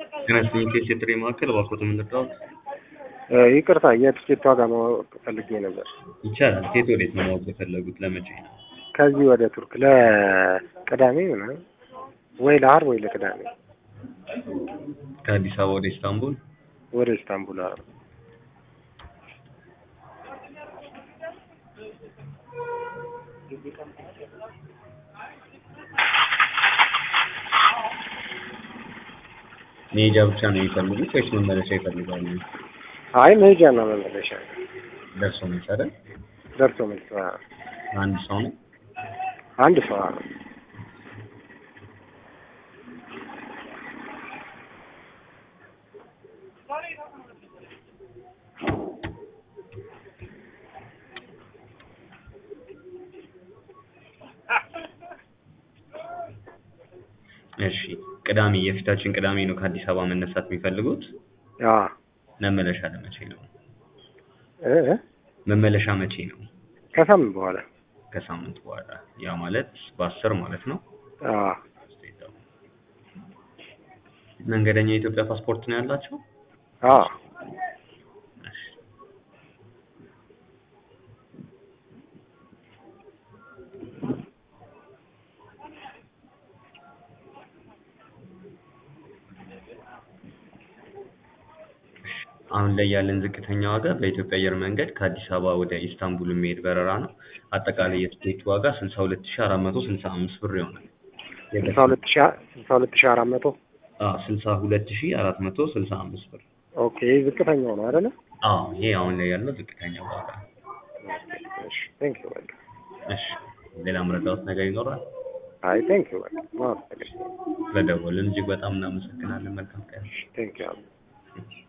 ጤና ይስጥልኝ ከኢትዮ የጥሪ ማዕከል እባክዎት የምንጠራዎት? ይቅርታ የትኬት ዋጋ ማወቅ ፈልጌ ነበር። ይቻላል። ከየት ወዴት ነው ማወቅ የፈለጉት? ለመቼ ነው? ከዚህ ወደ ቱርክ ለቅዳሜ ምናምን ወይ ለዓርብ ወይ ለቅዳሜ ከአዲስ አበባ ወደ ኢስታንቡል? ወደ ኢስታንቡል። አዎ መሄጃ ብቻ ነው የሚፈልጉት ወይስ መመለሻ ይፈልጋሉ? አይ መሄጃ እና መመለሻ ደርሶ መልስ አይደል? ደርሶ መልስ። አዎ። አንድ ሰው ነው? አንድ ሰው አዎ። እሺ ቅዳሜ የፊታችን ቅዳሜ ነው ከአዲስ አበባ መነሳት የሚፈልጉት? አዎ መመለሻ ለመቼ ነው? እ እ መመለሻ መቼ ነው? ከሳምንት በኋላ ከሳምንት በኋላ ያ ማለት በአስር ማለት ነው? አዎ። መንገደኛ የኢትዮጵያ ፓስፖርት ነው ያላቸው? አዎ። እሺ። አሁን ላይ ያለን ዝቅተኛ ዋጋ በኢትዮጵያ አየር መንገድ ከአዲስ አበባ ወደ ኢስታንቡል የሚሄድ በረራ ነው። አጠቃላይ የትኬቱ ዋጋ ስልሳ ሁለት ሺህ አራት መቶ ስልሳ አምስት ብር ይሆናል። ስልሳ ሁለት ሺህ ስልሳ ሁለት ሺህ አራት መቶ አዎ ስልሳ ሁለት ሺህ አራት መቶ ስልሳ አምስት ብር። ኦኬ ይህ ዝቅተኛው ነው አይደለ? አዎ ይሄ አሁን ላይ ያለው ዝቅተኛ ዋጋ ነው። እሺ ቴንክ ዩ በቃ እሺ ሌላ መረዳት ነገር ይኖራል? አይ ቴንክ ዩ በቃ ማወቅ ፈልጌ ስለደወልን እጅግ በጣም እናመሰግናለን። መልካም ቀን። ቴንክ ዩ